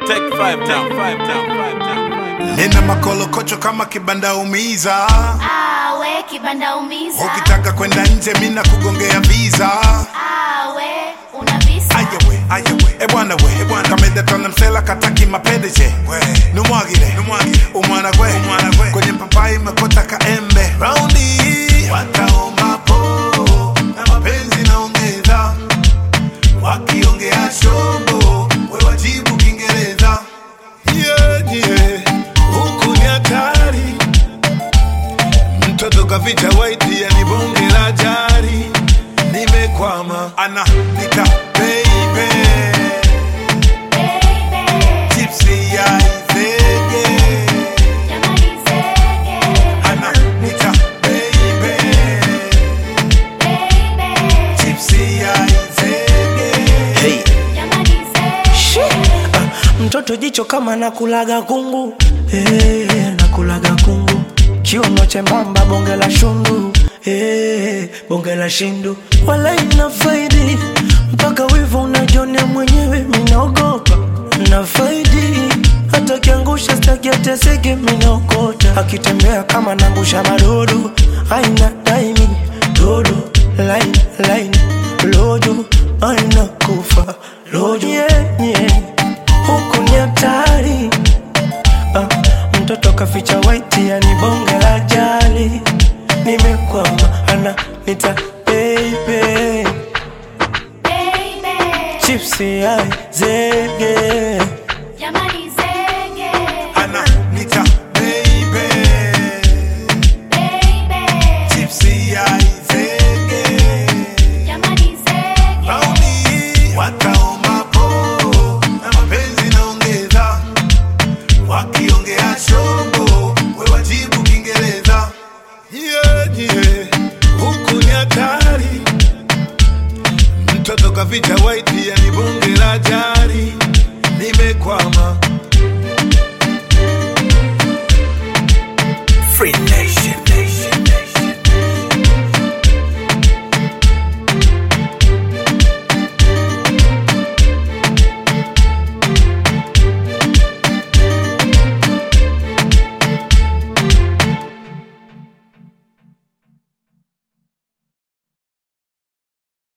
Take five down, five down, five down, five down. nina makolokocho kama kibanda umiza awe kibanda umiza ukitaka kwenda nje mina kugongea visa awe una visa ayawe ayawe ebwana we ebwana kamedetona msela kataki mapendeje numwagire numwagire umwana gwe umwana gwe kwenye papai mekota kaembe raundi hii wataomba po na mapenzi naongeza wakiongea shombo we wajibu kiingereza yeah, yeah. huku ni hatari mtoto kaficha waiti yani bonge la jari nimekwama ana nika baby baby tipsy ya izege jamani zege ana nika baby baby tipsy ya izege jamani zege mtoto jicho kama nakulaga kungu hey, nakulaga kungu kiuno chembamba bonge la shundu hey, bonge la shindu wala ina faidi mpaka wivu unajonea mwenyewe minaogopa na faidi hata kiangusha staki ateseke minaokota akitembea kama nangusha madodo aina daimi dodo line line lojo aina kufa lojo yeah, yeah huku ni hatari ah, mtoto kaficha waiti yani bonge la jali nimekwama ana nita baby baby chipsi ai zege jamani zege ana nika baby baby tipsy ya izege jamani zege Raundi wataomba po na mapenzi naongeza, wakiongea shombo we wajibu Kiingereza. Yeah, yeah, huku ni hatari, mtoto kaficha waiti yani bonge la jari, nimekwama